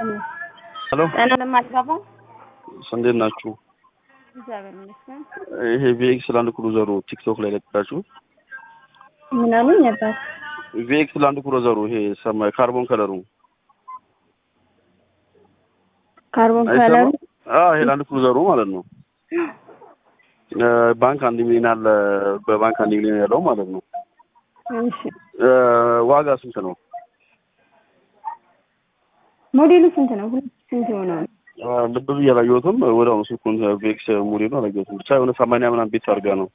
ሄሎ ጤና ለማልጋባ እንዴት ናችሁ? እግዚአብሔር ይመስገን። ይሄ ቪኤክስ ላንድ ክሩዘሩ ቲክቶክ ላይ ለቀቃችሁ። ምን አሉኝ አባት? ቪኤክስ ላንድ ክሩዘሩ ይሄ ሰማይ ካርቦን ከለሩ ካርቦን ከለሩ አይሰማም? አዎ ይሄ ላንድ ክሩዘሩ ማለት ነው። እ ባንክ አንድ ሚሊዮን አለ በባንክ አንድ ሚሊዮን ያለው ማለት ነው። እሺ እ ዋጋ ስንት ነው? ሞዴሉ ስንት ነው? ሁለት ስንት የሆነው ነው? አ፣ ልብ ብዬ አላየሁትም። ወዲያውኑ ስልኩን ቪኤክስ ሞዴሉ አላየሁትም። ብቻ የሆነ ሰማንያ ምናምን ቤት አድርጋ ነው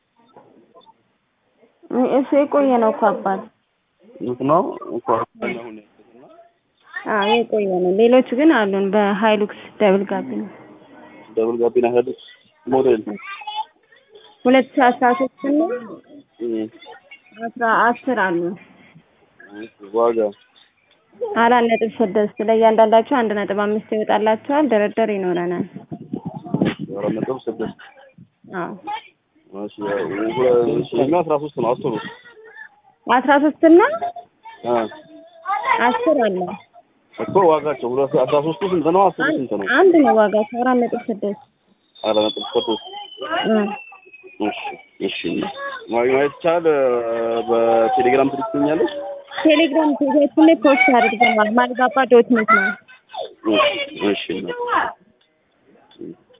እሱ የቆየ ነው እኮ አባት። እንት ነው እንኳን አሁን አዎ የቆየ ነው። ሌሎች ግን አሉን በሃይሉክስ ደብል ጋቢ ነው። ደብል ጋቢና ሄድ ሞዴል ሁለት ሺህ አስራ ሶስት እና እም፣ አስራ አስር አሉ ዋጋ አራት ነጥብ ስድስት ለእያንዳንዳቸው አንድ ነጥብ አምስት ይወጣላቸዋል። ድርድር ይኖረናል። አራት ነጥብ ስድስት አዎ እሺ፣ እሺ፣ እና አስራ ሶስት ነው አስሩ አስራ ሶስት እና አ አስር አለ። እኮ ዋጋቸው ሁለት አስራ ሶስቱ ስንት ነው? አስሩ ስንት ነው? አንድ ነው ዋጋቸው አራት ነጥብ ስድስት አራት ነጥብ ስድስት እ እሺ፣ እሺ። ማግኘት ይቻላል። በቴሌግራም ትልክኛለሽ? ቴሌግራም ፔጃችን ላይ ፖስት አድርገናል። ማልጋባ ዶት ኔት ነው። እሺ፣ እሺ።